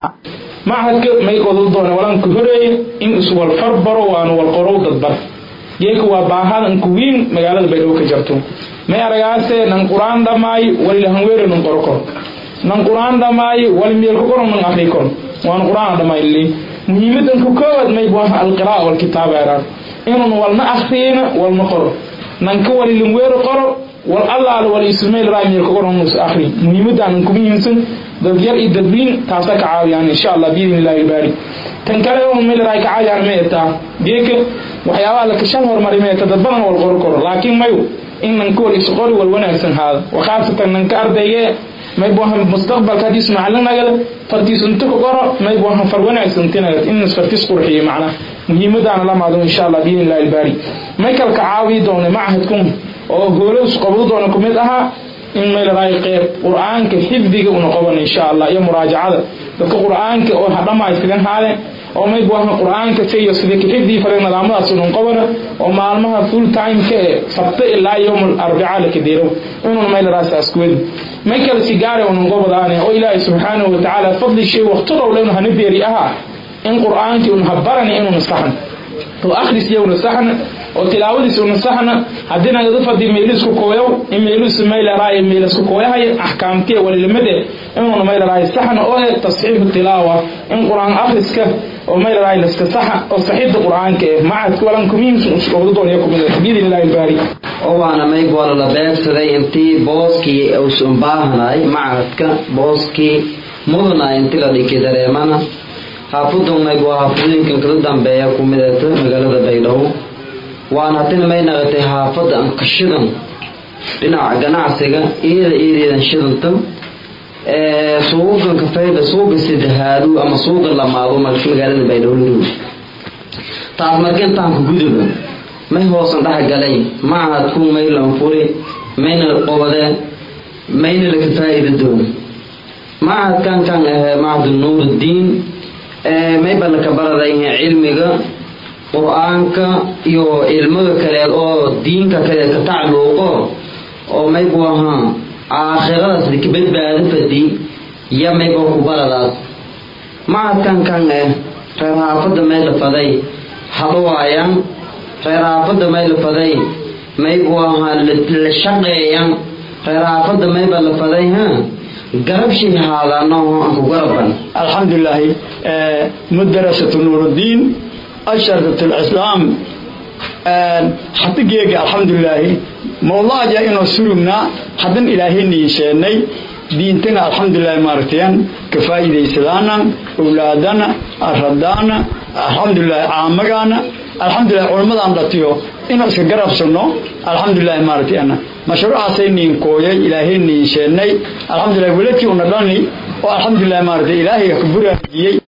machadka may odan doona walanka horeeye in iswal farbaro waana wal qorow dadbar geeka waa baahada inka wiin magaalada baydhabo ka jarto may aragaase nan qur-aan dhammaay walilahanweere nan qoro kor nan qur-aan dhammaay wali meel ku qoron nan akri kor waan qur-aan dhammaay li muhiimadan ku koowaad may buaha alqiraa walkitaaba eraan inun walna akriyina walna qoro nanka walilanweere qoro wal allaale wal ismail raa meel ku qoron nus akri muhiimadan ku muhiimsan dad yar iyo dadwiin taasa ka caawiyaan insha allah biidni illahi ilbaari tan kale oo meel raa ka caawiyaan ma etaa geeka waxyaabaha la kashal horumari ma eta dad badan wal qoro koro laakiin mayu in nanka wal isqori wal wanaagsan haada wakhaasatan nanka ardayge may buahan mustaqbalka hadii ismacalinagal fartiis inta ku qoro may buahan far wanaagsan tinagal in fartiis qurxiyo macna muhiimadaana la maado insha allah biidni illahi ilbaari may kala ka caawiyi doona machadkun oo hoolows qabdo doona ku mid ahaa in may ladahay qeyb qur-aanka xifdiga una qaban insha allah iyo muraajacada dadka qur-aanka oo hadhamaystigan haade oo may buahan qur-aanka siyo sida ka xifdii fare nidaamadaas unun qabana oo maalmaha full time-ka ee sabta ilaa yowm arbica la kadeerow inun may ladahay saas kuwedi may kale sigaare unun gobadaane oo ilaahay subxaanahu watacaala fadli shay waqtadoo dhan hana beeri aha in qur-aankii un habarani inun saxan oo akhris yowna saxna oo tilaawadiis una saxna haddii nagada fadi meelisku kooyow in meelisu maylaraayo meelisku kooyahay axkaamtiya walilimade inuuna maylaraayo saxna oo eh tasxiixu tilaawa in qur-aan akhriska oo maylaraayo laska saxa oo saxiixda qur-aanka eh macadka walanka muhiimsan usqobdo doonaya kumid biidni illahi ilbaari oo waana mayg wala la beegsaday intii booskii uusan baahanay macadka booskii mudana inti la dhiki dareemana xaafadan mayg waa xaafadooyinkan kala dambeeya ku midata magaalada baydhabo waana haddina may naqatay xaafadda ankashidan dhinaca ganacsiga iyada iyadeedan shidanta suuqan kafayda suuqa saddexaadu ama suuqa lamaado magaalada baydhabo laroog taas marka intaanka guduba may hoosan dhex galay macadku may lanfuri mayna qobadeen mayna laka faa'iida doona macadkan kan ahee macadu nuuruddiin mayba laka baradayha cilmiga qur-aanka iyo cilmada kaleed oo diinka kaleed ka tacluuqo oo maybu ahaa aakhiradaas ka badbaado fadi ya mayba ku baradaas macadkan kan eh reer haafada may lafaday hadhawaayaan reer haafada may lafaday maybu ahaa la shaqeeyan reer haafada mayba lafaday ha garab shay haadaano aan ku garaban alxamdulilaahi madarasatu nuuruddiin asharat lislaam xadigeega alxamdulilaahi mawlaaja inoo surugna haddan ilaahayna yeesheenay diintana alxamdulilahi maaragtayan ka faa'iidaysadaana owlaadana aradaana alxamdulilahi caamagaana alxamdulilahi culammadaan dhatiyo inuu iska garabsano alxamdulilahi maaragtayana mashruucaasay niinkooyay ilaahay niinsheenay alxamdulilahi weladkii una dhani oo alxamdulilahi maaragtay ilaahay ka buraajiyey